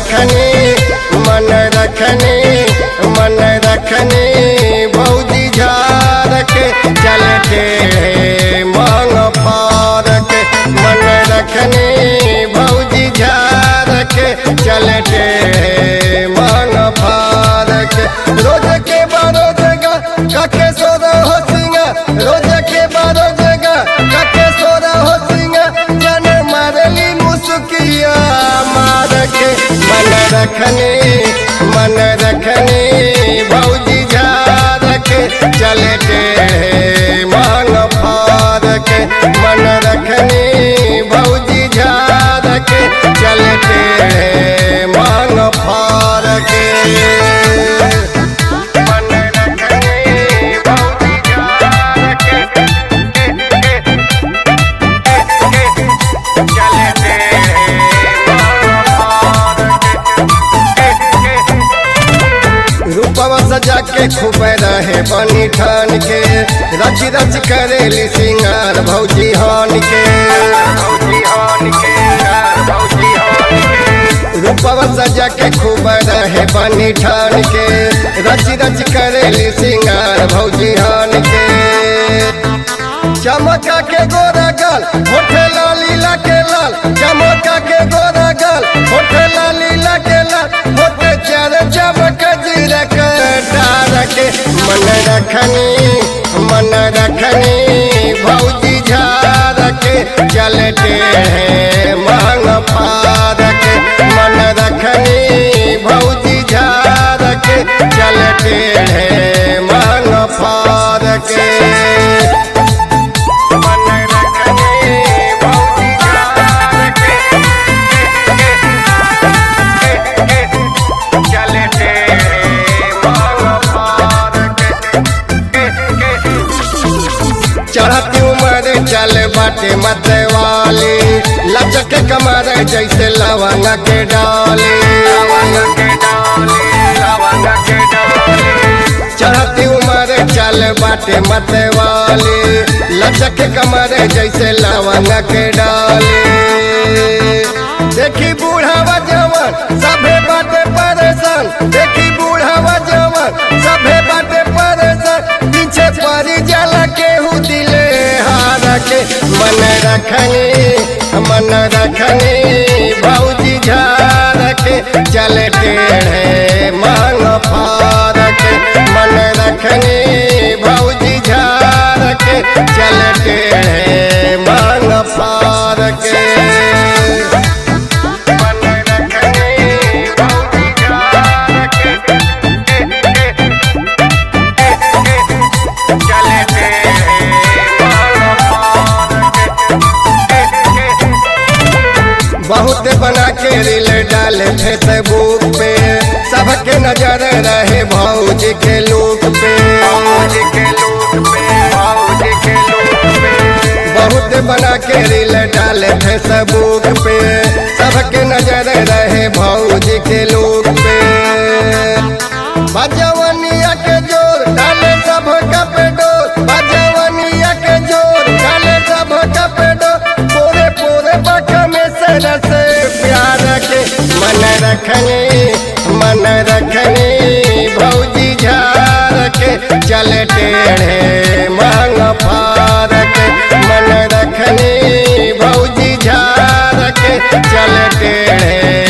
रखनी मन रखनी मन रखनी भौजी झार के चलते मांग पार के मन रखनी भौजी झार के चलते मांग पार के रोज के बारो जगह कके सोदा हो सिंगा रोज के बारो जगह कके सोदा हो सिंगा जन मारली मुसुकिया मार के मन रखनी मन रखनी भौजी झार के चलते मांग फार के मन रखनी भौजी झार के चलते मांग फार के मन रखनी भौजी झार के चलते मांग फार के रूपवा सजा के खूब रहे बनी ठान के रच रच करेली सिंगार भौजी हान के रूपवा सजा के खूब रहे बनी ठान के रच रच करेली सिंगार भौजी हान के चमका के गोरा गाल होठे लाली ला के लाल चमका के गोरा गाल होठे लाली ला के लाल होठे चार चमक जीरा के डार के मन रखनी मन रखनी भौजी झार के चलते हैं मांग पार के मन रखनी भौजी झार के चलते हैं मांग पार के मन रखनी भौजी झार के चलते मांग पार चढ़ती उम्र चल बाटे मत वाली लचक कमर जैसे लवंग के डाली चढ़ती उम्र चल बाटे मत वाली लचक कमर जैसे लवंग के डाली देखी बूढ़ावा जवान सभे बाटे परेशान देखी बूढ़ावा जवान सभे बाटे परेशान पीछे परी जाला केहू दिले हार के मन रखनी मन रखनी भौजी झार के चल टेढ़े मांग फार के मन रखनी भौजी झार के चल टेढ़े मांग फार के मन रखनी भौजी झार के चलते बहुत बना के रील डाले फेसबुक पे सबके नजर रहे भौजी के लुक पे बहुत बना के रील डाले फेसबुक पे सबके नजर रहे भौजी के लुक पे बजवनिया के जोर डाले सब कप डोर बजवनिया के जोर डाले सब कप डोर पूरे पूरे बक में सर से प्यार के मन रखनी मन रखनी भौजी झार के चल टेढ़े मांग फार के मन रखनी भौजी झार के चल टेढ़े